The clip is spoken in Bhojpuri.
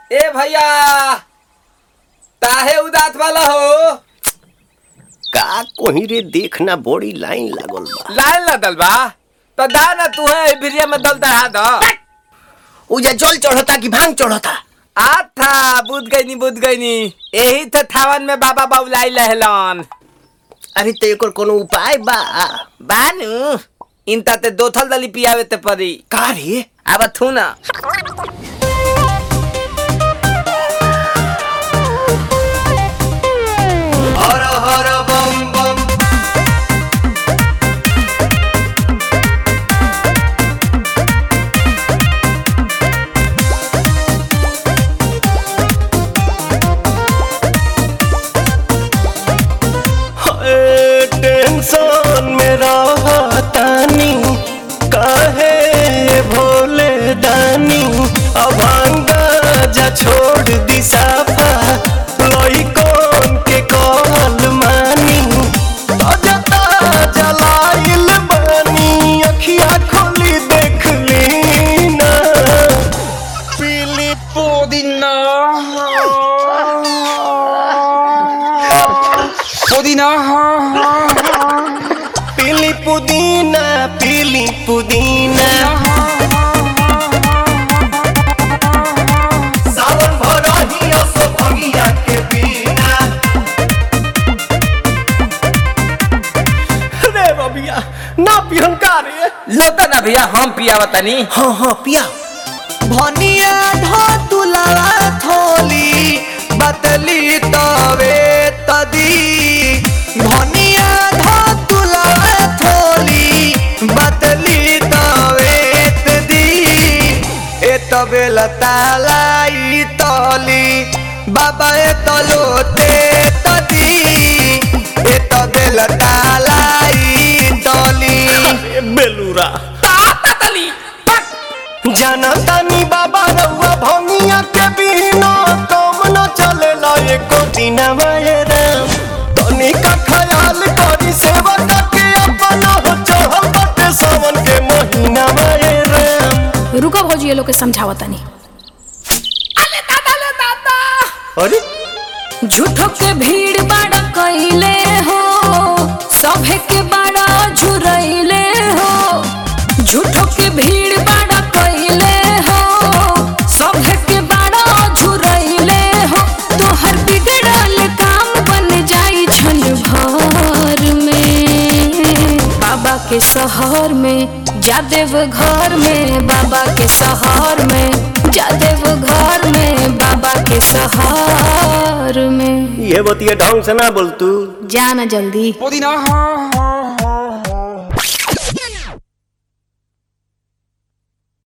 ए भैया ताहे उदात वाला हो का कोही रे देखना बड़ी लाइन लागल बा लाइन लदल बा तो दा ना तू है भिरिया में दल चढ़ा दो उजा जल चढ़ता कि भांग चढ़ता आ था बुझ गई नी बुझ गई नी यही थे थावन में बाबा बाबुलाई लहलन अरे तो एकर कोनो उपाय बा बानू इनता ते दो थल दली पियावे ते परी का रे अब थू ना हर हर बम बम टेंशन में रहतानी काहे भोले दानी अभांगा जा छोड़ दी साफा लइकन के कहल मानी ताजा ताजा लाइल बानी अखिया खोली देख ली ना पीली पुदीना पुदीना पीली पुदीना पीली पुदीना सावन भरही असो भंगिया के बिना रे बबिया ना पिहन का रे लोता ना भैया हम पियावा तनी हाँ हाँ पिया भनिया धतुलवा थोली बतली तवे तदी भनिया धतुलवा थोली बतली तवे तदी ए तबे लतालाई तली बाबा ए तलोते तदी ए तबे लतालाई तली ए बेलूरा तली जाना तानी बाबा रउआ भंगिया के बिना कम न चलेला एको दिन राम तनी का ख्याल करी सेवा के अपना हो चढ़ल बाटे सावन के महीना राम रुको भौजी ये लोग के समझावा तनी अरे झूठो के भीड़ बाड़ा कइले हो सभे के बाड़ा झुरइले हो झूठो के भीड़ बाड़ा कइले हो सभे के बाड़ा झुरइले हो तोहर बिगड़ल काम बन जाई छन भर में बाबा के शहर में जादेव घर में बाबा के शहर में जादेव घर में बाबा के शहर में ये बतिया ढंग से ना बोल तू जाना जल्दी पुदीना